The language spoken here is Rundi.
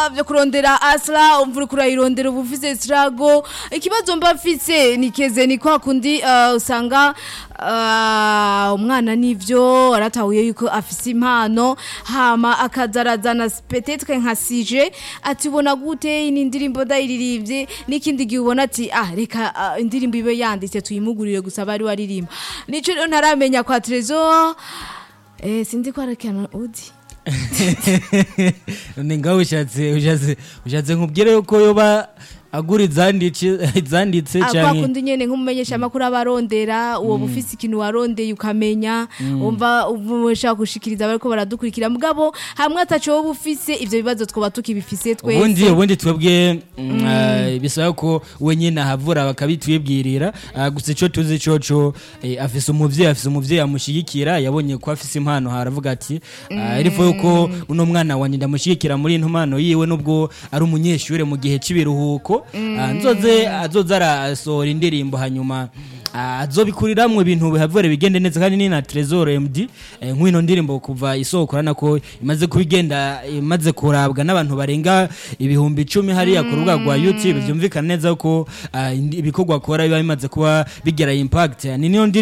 bikorwa byo kurondera asra umva uriko urayirondera uba ufise strago ikibazo mba mfise nikeze ni kwa kundi uh, usanga uh, umwana nivyo aratahuye yuko afise impano hama akazarazana petetre nka sije ati ubona gute ni indirimbo ndayiririmbye n'ikindi gihe ubona ati ah reka uh, indirimbo ibe yanditse tuyimugurire gusa bari waririmba nico rero ntaramenya kwa Trezor eh sinzi ko arakana udi ni ngaho ushatse ushatse ushatse nkubwire yuko yoba agura izanditse izanditse kwa cyane kundi nyene nk'umumenyesha makuru abarondera uwo bufise ikintu warondeye ukamenya umva ushaka gushikiriza bariko baradukurikira mugabo hamwe ataco wowe ufise ivyo bibazo twoba tukibifise ubundi twese ubundi twebwe mm, ah, bisaba ko we nyine ahavura bakabitwibwirira ah, gusa icyo tuzi coco eh, afise umuvyeyi afise umuvyeyi amushigikira yabonye ko afise impano haravuga ati ah, irifo yuko uno mwana wanje ndamushigikira muri ino mpano yiwe nubwo ari umunyeshure mu gihe c'ibiruhuko ah, nzoze azoza arasohora indirimbo hanyuma ah, azobikuriramwo ibintu bihavure bigende neza kandi ni na Trezor MD eh, nk'ino ndirimbo kuva isoko urabona ko imaze kubigenda imaze kurabwa n'abantu barenga ibihumbi icumi hariya ku rubuga rwa YouTube byumvikana neza ko ah, indi- ibikorwa akora biba bimaze kuba bigira impact ni niyo ndirimbo